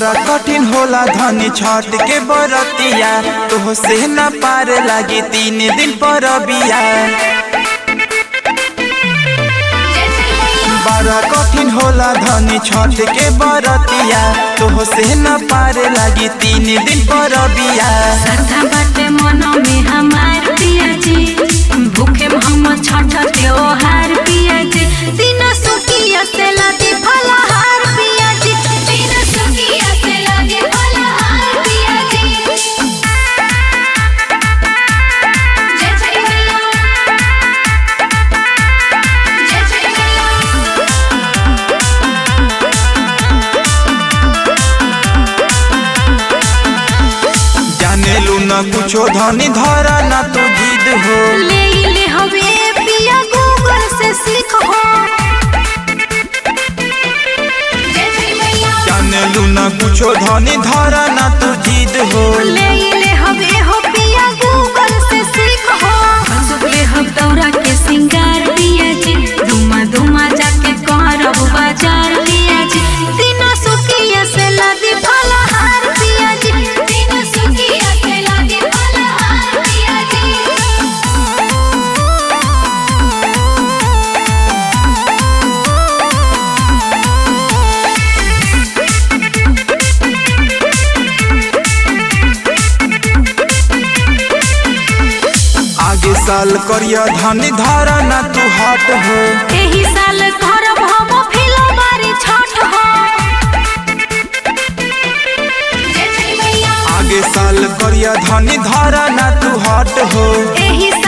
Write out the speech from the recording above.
बड़ा कठिन होला धनी छठ के बरतिया तो से न पार लागी तीन दिन पर बिया बड़ा कठिन होला धनी छठ के बरतिया तो से न पार लागी तीन दिन पर बिया श्रद्धा बाटे मन में हमार पिया जी भूखे हम छठ त्योहार पिया जी दिन सुखिया से लागे फलहार पिया जी दिन सुखिया से लागे फलहार पिया जी जय जय मैया जय जय मैया जाने लू न कुछो धनी धरा न तू जिद हो ले ले हवे पिया गूगल से सीखो जय जय मैया जाने लू न कुछो धनी धरा न तू जिद हो ले ले हवे हो पिया गूगल से सीखो बंदूक ले हम दौरा के सिंगार पिया जी धुमा धुमा जाके करब बाजार पिया जी दिन सुखिया से लादी फलहार पिया जी दिन सुखिया से लादी फलहार पिया जी आगे साल करिया धनी धरा न तू हट हो एही साल करब हम फिलबारी छठ हो जय जय मैया आगे साल करिया धनी धरा न तू हट हो एही